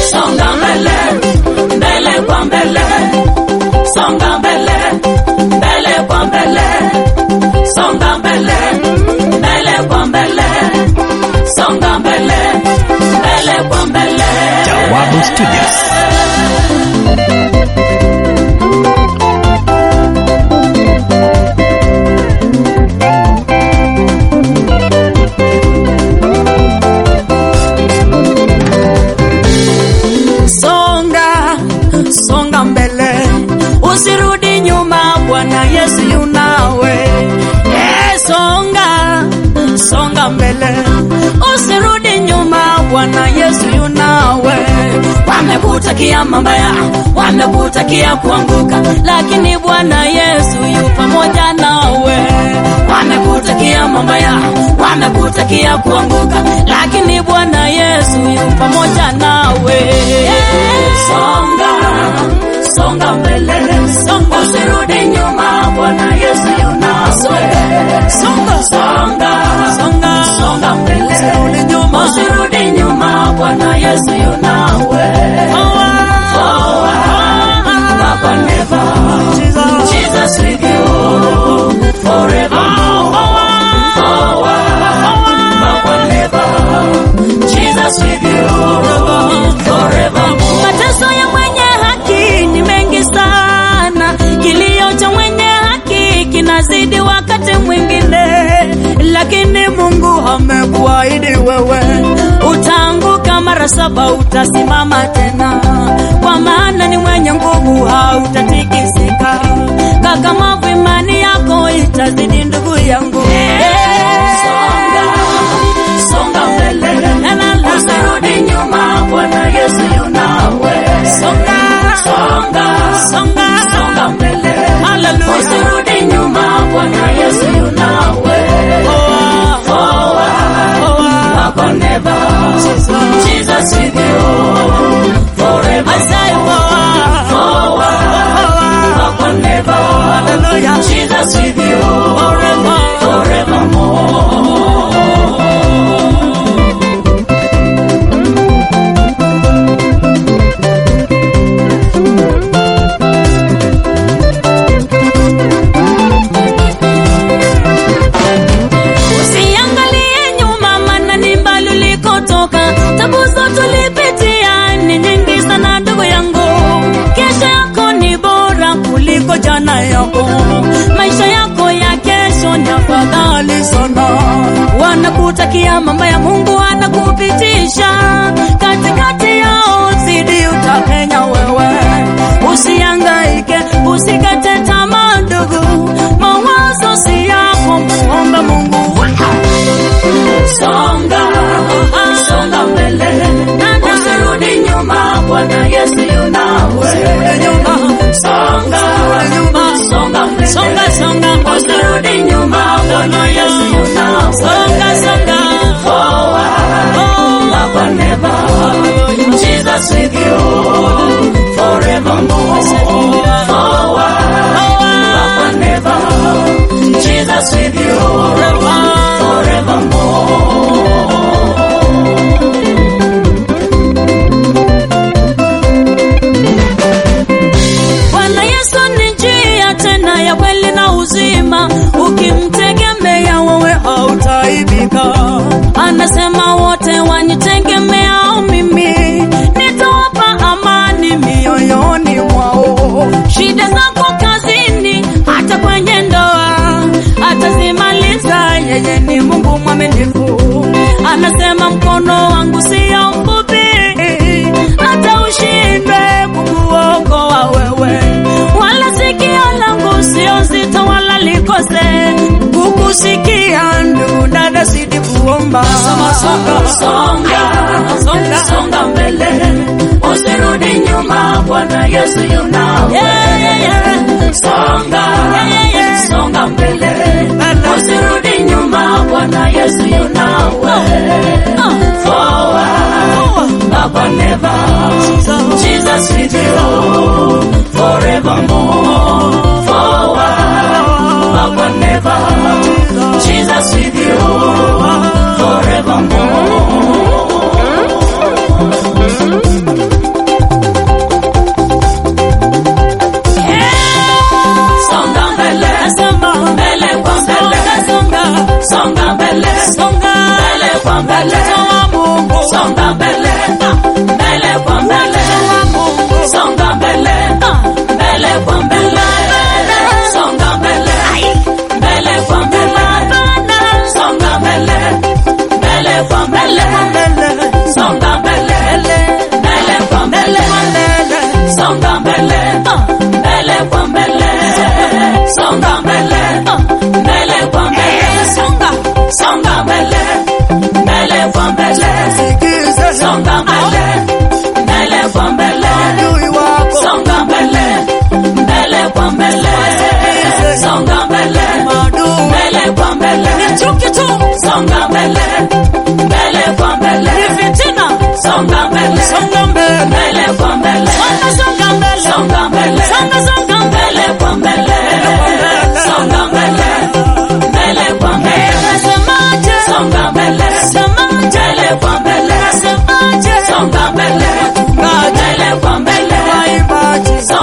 songa mbele, mbele kwa mbele, songa mbele, mbele kwa mbele, songa mbele, mbele kwa mbele, songa mbele, mbele kwa mbele. Jawabu Studios. songa songa mbele usirudi nyuma bwana yesu yunawe eh, songa songa mbele usirudi nyuma bwana yesu yunawe wamekutakia mabaya wamekutakia kuanguka lakini bwana yesu yu pamoja nawe wamekutakia mabaya wamekutakia kuanguka lakini bwana yesu yu pamoja nawe songa songa mbele songa usirudi nyuma bwana yesu yunawe songa songa songa songa mbele usirudi nyuma usirudi nyuma bwana yesu yunawe forward Papa never Jesus with you forever forward Papa never Jesus with you forever mateso ya mwenye haki ni mengi sana kilio cha mwenye haki kinazidi wakati mwingine lakini mungu amekuahidi wewe utaanguka mara saba utasimama tena kwa maana ni mwenye nguvu hautatikisika kakamavu imani yako itazidi ndugu yangu songa, songa mbele usirudi nyuma bwana yesu yunawe songa, songa, songa, songa mbele usirudi nyuma bwana yesu yunawe forward, Papa never Jesus with you forever forward, Papa never Jesus with you forevermore Usiangalie nyuma, maana ni mbali ulikotoka. Tabu zote ulipitia ni nyingi sana, ndugu yangu. Kesho yako ni bora kuliko jana yako. Maisha yako ya kesho ni afadhali sana. Wanakutakia mambo ya Mungu, anakupitisha katikati yao, zidi utapenya wewe. Usiangaike, usikate tamaa, ndugu. Mawazo si yako, muombe Mungu. Songa, songa mbele, usirudi nyuma, Bwana Yesu yunawe. Songa, songa mbele, songa, songa, usirudi nyuma, Bwana Yesu yunawe. Songa, songa, forward, Papa never, Jesus with you forevermore. Forward, Papa never, Jesus with you forevermore. Bwana Yesu ni njia tena ya kweli na uzima, ukimtegemea wewe hautaibika. Anasema wote wanitegemeao mimi, nitawapa amani mioyoni mwao. Shida zako kazini, hata kwenye ndoa, atazimaliza. Yeye ni Mungu mwaminifu, anasema mkono wangu sio mfupi, hata ushindwe kukuokoa wewe, wala sikio langu sio zito wala likose kukusikia. Ndugu dada, sidi kuomba songa, songa, songa, songa mbele, usirudi nyuma, Bwana Yesu yunawe. Yeah, yeah, yeah. Songa, yeah, yeah, yeah. songa mbele, usirudi nyuma, Bwana Yesu yunawe. Forward, Papa never, Jesus with you forevermore. Forward, Papa never, Jesus with you forevermore.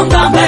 songa mbele